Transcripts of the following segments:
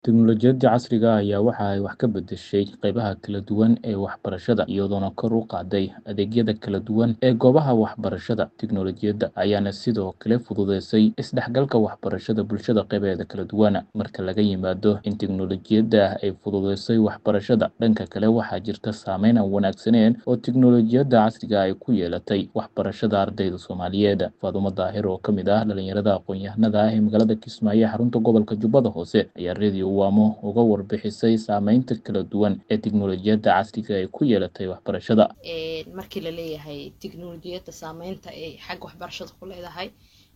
Tiknoolajiyadda casriga ah ayaa waxa ay wax ka beddeshay qaybaha kala duwan ee waxbarashada, iyadoona kor u qaaday adeegyada kala duwan ee goobaha waxbarashada. Tiknoolajiyadda ayaana sidoo kale fududeysay isdhexgalka waxbarashada bulshada qaybaheeda kala duwan. Marka laga yimaado in tiknoolajiyadda ay fududeysay waxbarashada, dhanka kale waxaa jirta saameyn aan wanaagsaneyn oo tiknoolajiyadda casriga ah ay ku yeelatay waxbarashada ardayda Soomaaliyeed. Faadumo Daahir, oo ka mid ah dhalinyarada aqoon-yahanada ah ee magaalada Kismaayo ee xarunta gobolka Jubbada Hoose, ayaa Radio Wamo uga warbixisay saameynta kala duwan ee tiknoolajiyadda casriga ah ay ku yeelatay waxbarashada. markii la leeyahay tiknoolajiyadda saameynta ay xagga waxbarashada ku leedahay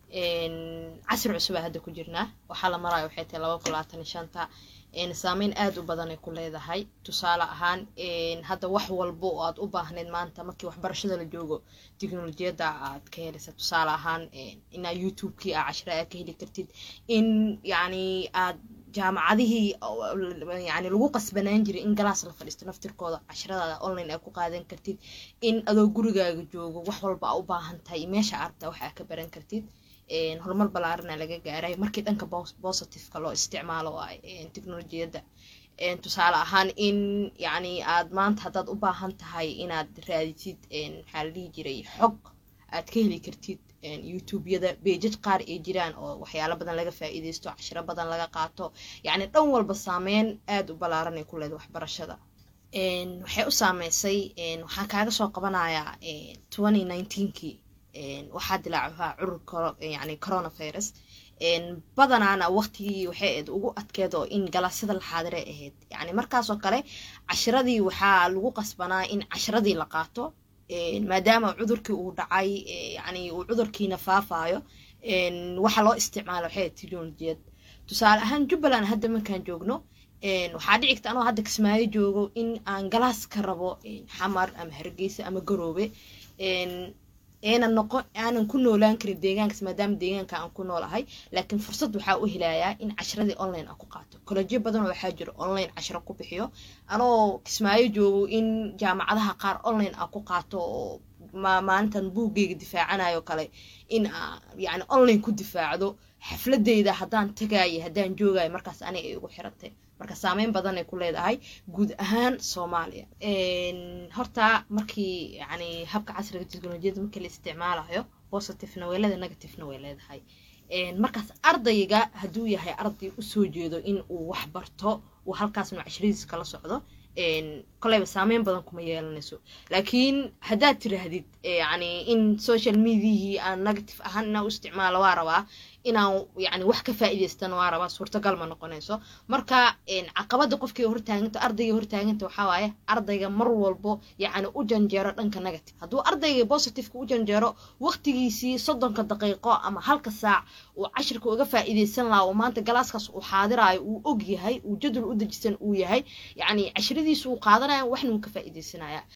casri cusub aa hadda ku jirnaa waxaa la maraya waxay tahay laba kun labaatan iyo shanta saameyn aada u badan ay ku leedahay tusaale ahaan hadda wax walba oo aad u baahneyd maanta markii waxbarashada la joogo tiknoolajiyadda aad ka helaysa tusaale ahaan inaa youtube-kii aa cashira aad ka heli kartid in yacni aad jaamacadihii yani lagu qasbanaan jiray in galaas la fadhiisto naftirkooda casharadaada online aa ku qaadan kartid in adoo gurigaaga joogo wax walba aa u baahan tahay meesha arabta wax aa ka baran kartid horumar balaarana laga gaaray markii dhanka positiveka loo isticmaalo tiknoolajiyadda tusaale ahaan in yani aad maanta haddaad u baahan tahay inaad raaditid maxaa la dhihi jiray xog aad ka heli kartid youtube-yada beejaj qaar ay jiraan oo waxyaalo badan laga faa'iideysto cashiro badan laga qaato yacni dhan walba saameyn aada u ballaaran ay ku leedahay waxbarashada waxay u saameysay waxaan kaaga soo qabanayaa twenty nineteenkii waxaa dilaacahaa curur yani coronavirus badanaana waqtigii waxay ahayd ugu adkeed oo in galaasyada la xaadire ahayd yani markaasoo kale cashiradii waxaa lagu qasbanaa in cashiradii la qaato maadaama cudurkii uu dhacay yani uu cudurkiina faafaayo waxa loo isticmaalo waxay teknolojiyad tusaale ahaan jubbaland hadda markaan joogno waxaa dhici karta anoo hadda kismaayo joogo in aan galaas ka rabo xamar ama hargeysa ama garoobe eena noqon aanan ku noolaan karin deegaankaas maadaama deegaanka aan ku noolahay laakiin fursad waxaa u helayaa in cashiradii online aan ku qaato kollejiyo badanoo waxaa jiro online cashiro ku bixiyo anoo kismaayo joogo in jaamacadaha qaar online aan ku qaato oo maalintan buuggeyga difaacanayo kale in yani online ku difaacdo xafladeyda haddaan tagayo haddaan joogayo markaas aniga ay ugu xirantay marka saameyn badan ay ku leedahay guud ahaan soomaaliya horta markii yani habka casriga teknolojiyadda markii la isticmaalayo positivena way leedahay negativena way leedahay markaas ardayga hadduu yahay arday usoo jeedo in uu wax barto uu halkaasnu cashiradiisa kala socdo koleyba saameyn badan kuma yeelanayso laakiin haddaad tiraahdid yani in social mediahii aan negative ahaan inaan u isticmaalo waa rabaa inaan yani wax ka faa'iidaystana waa rabaa suurtagal ma noqonayso marka caqabada qofkii hortaaganta ardayga hortaaganta waxaa waaye ardayga mar walbo yacni u janjeero dhanka negative hadduu ardayga positiveka u janjeero waqtigiisii soddonka daqiiqo ama halka saac uu cashirka uga faa'iidaysan lahaa oo maanta galaaskaas uu xaadiraayo uu og yahay uu jadwal u dejisan uu yahay yacni cashiradiisa uu qaadanaya waxna uu ka faa'iidaysanaya